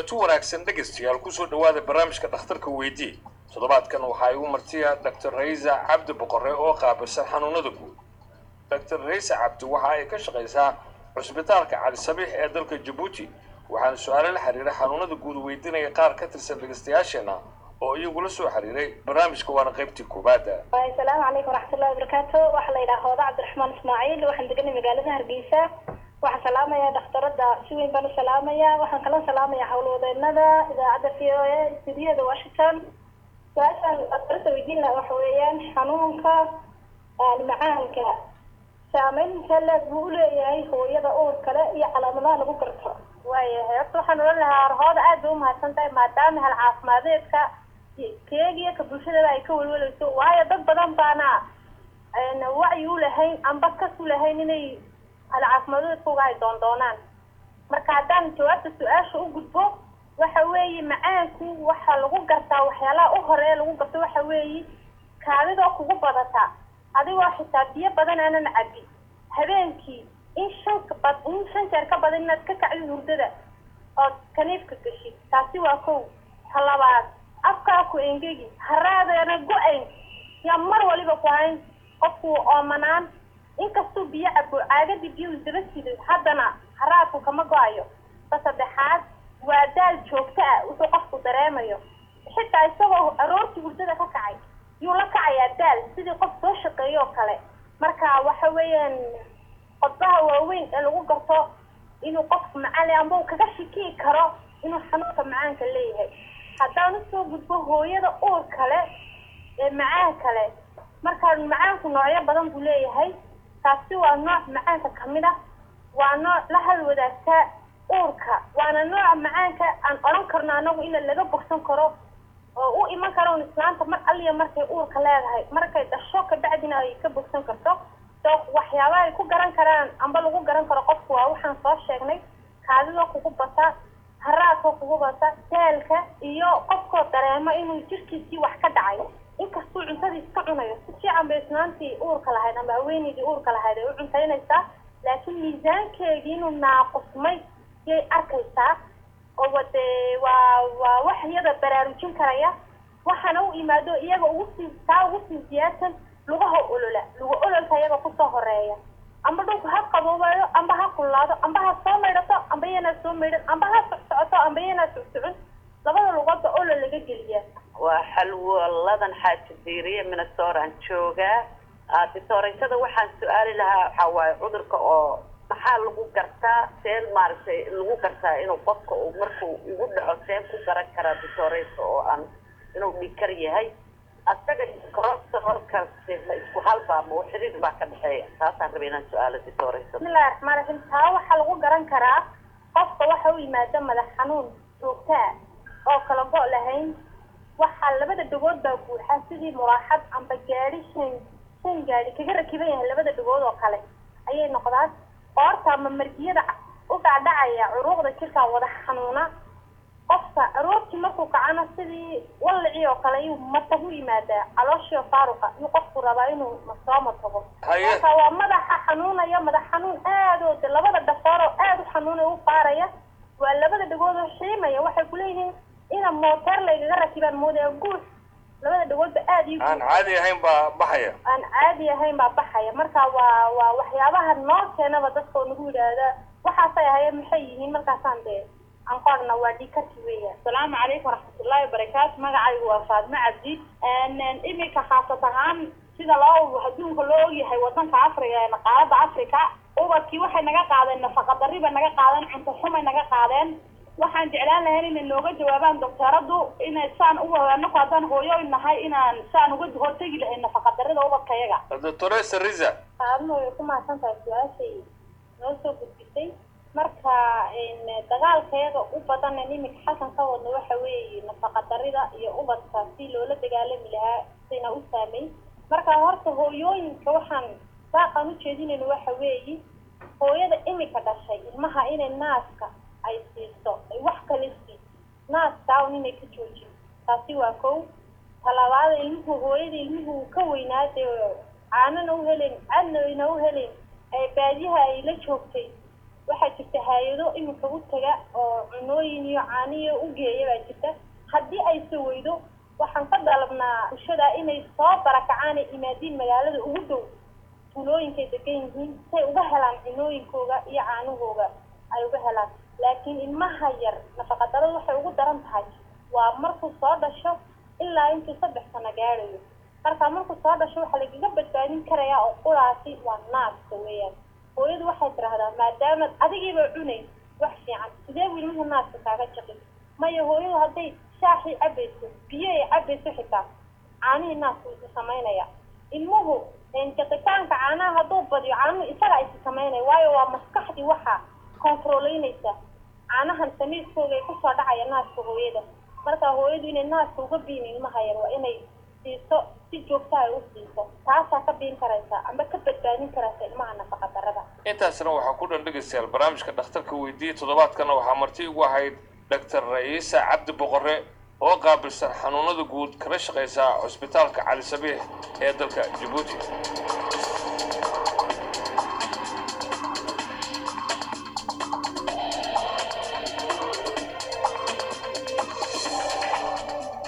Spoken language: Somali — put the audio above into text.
kulanti wanaagsan dhegaystayaal kusoo dhawaada barnaamijka dhakhtarka weydii toddobaadkan waxaa igu martiya dr raysa cabdi boqore oo qaabilsan xanuunada guud dr raysa cabdi waxa ay ka shaqaysaa cusbitaalka cali sabiix ee dalka jabuuti waxaana su-aalo la xiriira xanuunada guud weydiinaya qaar ka tirsan dhegaystayaasheena oo iyagula soo xiriiray barnaamijka waana qaybtii koobaada asalaamu calaykum waraxmatullahi wabarakaatu waxaa la yidhaha hooda cabdiraxmaan ismaaciil waxaan deganay magaalada hargeysa waxaan salaamayaa dhakhtarada si weyn baan u salaamayaa waxaan kala salaamayaa howlwadeenada idaacadda v o a studiyada washington su-aashaan dhakhtarada weydiin laha waxa weeyaan xanuunka macaanka saameyn intee leeg buu uleeyahay hooyada uur kale iyo calaamadaha lagu garto waayahay horta waxaan ohan lahaa hooda aad bay umahadsan tahay maadaama hal caafimadeedka keegiyo ka bulshadaba ay ka welwalayso waayo dad badan baana wacyi u lahayn amba kas u lahayn inay hal caafimadeedkauga ay doondoonaan marka haddaan jawaabta su-aasha u gudbo waxa weeye macaanku waxaa lagu gartaa waxyaalaha u horeeya lagu garto waxa weeye kaadidoo kugu badata adigoo xitaa biyo badan aanan cabin habeenkii in shan bad in shan jeer ka badan inaad ka kacdid hurdada ood kaniifka gashid taasi waa kow ta labaad afkaa ku engegi haraadeena go-ayn yaa mar waliba ku hayn qofku oomanaan inkastuu biyo cabo caagadii biyo isdaba siday haddana haraadku kama go-ayo ta saddexaad waa daal joogto ah wuxuu qofku dareemayo xitaa isagoo aroortii hurdada ka kacay yuu la kacayaa daal sidii qof soo shaqeeyo oo kale marka waxa weeyaan qodbaha waaweyn ee lagu garto inuu qofku macaan amba uu kaga shikii karo inuu xanuunka macaanka leeyahay haddaan usoo gudbo hooyada uur kale ee macaan kale markaa macaanku noocyo badan buu leeyahay taasi waa nooc macaanka kamid ah waa nooc la hal wadaagtaa uurka waana nooca macaanka aan odhan karno anagu ina laga bogsan karo oo u iman karo un islaanta mar aliya markay uurka leedahay markay dhasho kabacdina ay ka bogsan karto so waxyaabaha ay ku garan karaan amba lagu garan karo qofku waa waxaan soo sheegnay kaadidoo kugu bata haraadkoo kugu bata daalka iyo qofkoo dareemo inuu jirkiisii wax ka dhacay inkastuu cuntadii iska cunayo si fiican bay islaantii uurka lahayd ama haweeneydii uurka lahayd ay u cuntaynaysaa laakiin miisaankeedii inuu naaqusmay yay arkaysaa oo wade waa waa wax iyada baraarujin karaya waxaana u imaado iyaga ugu sii taa ugu sii siyaadsan lugaha olola luga ololka iyaga kusoo horeeya amba dhulku ha qaboobayo amba ha kullaado amba ha soo maydhato amba iyanaa soo maydhan amba ha socsocoto amba iyanaa socsocon labada lugoodba olol laga geliyaa waa xalwaladan xaaji diiriye minnesooran joogaa ditooreytada waxaan su-aali lahaa waxaa waaye cudurka oo maxaa lagu gartaa seen maaragtay lagu gartaa inuu qofka uu markuu igu dhaco seen ku garan karaa ditooreysa oo aan inuu dhikar yahay asaga korortaorkaasi ma isku halbaa ma xiriir baa ka dhexeeya taasaan rabay inaan su-aalo ditooreysa bismillahi raxmaan raxiim taa waxaa lagu garan karaa qofka waxa u yimaada madax xanuun joogtaa oo kala go' lahayn waxaa labada dhagood baa buuxa sidii muraaxad amba gaadi shan shan gaadi kaga rakiban yahay labada dhagood oo kale ayay noqdaan qoorta ama margiyada u dhacdhacaya curuuqda jirkaa wada xanuuna qofka aroortii markuu kacana sidii wallicii oo kale iyuu matag u yimaadaa calooshio faaruqa iyuu qofku rabaa inuu soo matago marka waa madaxa xanuunaya madax xanuun aad oo de labada dhafoor oo aad u xanuunaya u faaraya waa labada dhagood oo xiimaya waxay kuleeyihiin ina mooteer laygaga rakibaan moodaya guus labada dhagoodba aad iyo aan caadi ahayn baa baxaya aan caadi ahayn baa baxaya marka waa waa waxyaabaha noo keenaba dadka oo nagu yidhaahda waxaasay ahaye maxay yihiin markaasaan dee aan qorna waa dhikarki weya asalaamu calaykum waraxmatullaahi wabarakaatu magacaygu waa faadmo cabdi iminka khaasat ahaan sida loo adduunka loo ogyahay wadanka africa ee qaaradda africa ubadkii waxay naga qaadeen nafaqa darri bay naga qaadeen cunto xumay naga qaadeen waxaan jeclaan lahayn inay nooga jawaabaan docteeradu inay saan u anaku haddaan hooyoy nahay inaan saan uga hortegi lahayn nafaqa darrida ubadka yaga doctoresa riza qaadno way ku mahadsan tahay su-aashay noo soo gudbisay marka dagaalkayaga u badan iminka xasan ka wadno waxa weeye nafaqa darrida iyo ubadka si loola dagaalami lahaa sina u saamay marka horta hooyooyinka waxaan baaqaan ujeedinayno waxa weeye hooyada imika dhashay ilmaha inay naaska ay siiso ay wax kala sii naaska un inay ka joojin taasi waa kow talabaada ilmuhu hooyada ilmuhu ka weynaade caanana u helen cadna ayna u helen ee baadiyaha ay la joogtay waxaa jirta hay-ado iminka u taga oo cunooyin iyo caaniyo u geeya baa jirta haddii ayse weydo waxaan ka dalabnaa bulshada inay soo barakacaan ay imaadiin magaalada ugu dhow tuulooyinkay degan yihiin say uga helaan cunooyinkooga iyo caanahooga ay uga helaan laakiin ilmaha yar nafaqadaradu waxay ugu daran tahay waa markuu soo dhasho ilaa intuu saddex sano gaadhayo marka markuu soo dhasho waxaa lagaga badbaadin karayaa oo quraasi waa naaska weeyaan hooyadu waxay tidhaahdaa maadaama adigiiba cunayn wax fiican sidee buu ilmuhu naaska kaaga jaqin maya hooyadu hadday shaaxii cabayso biyo ay cabayso xitaa caanihii naaska isu samaynaya ilmuhu jaqitaanka caanaha hadduu badiyo caanuhu isaga isu samaynaya waayo waa maskaxdii waxaa controleynaysa caanahan samiiskooga ay kusoo dhacaya naaska hooyada marka hooyadu inay naaska uga biin ilmaha yar waa inay siiso si joogta ay u siiso taasaa ka biin karaysa ama ka badbaadin karaysa ilmaha nafaqa darada intaasna waxaa ku dhan dhegaystayaal barnaamijka dhakhtarka weydiiya toddobaadkana waxaa marti ugu ahayd doctor ra'iisa cabdi boqore oo qaabilsan xanuunada guud kala shaqaysa cusbitaalka cali sabiix ee dalka jabuuti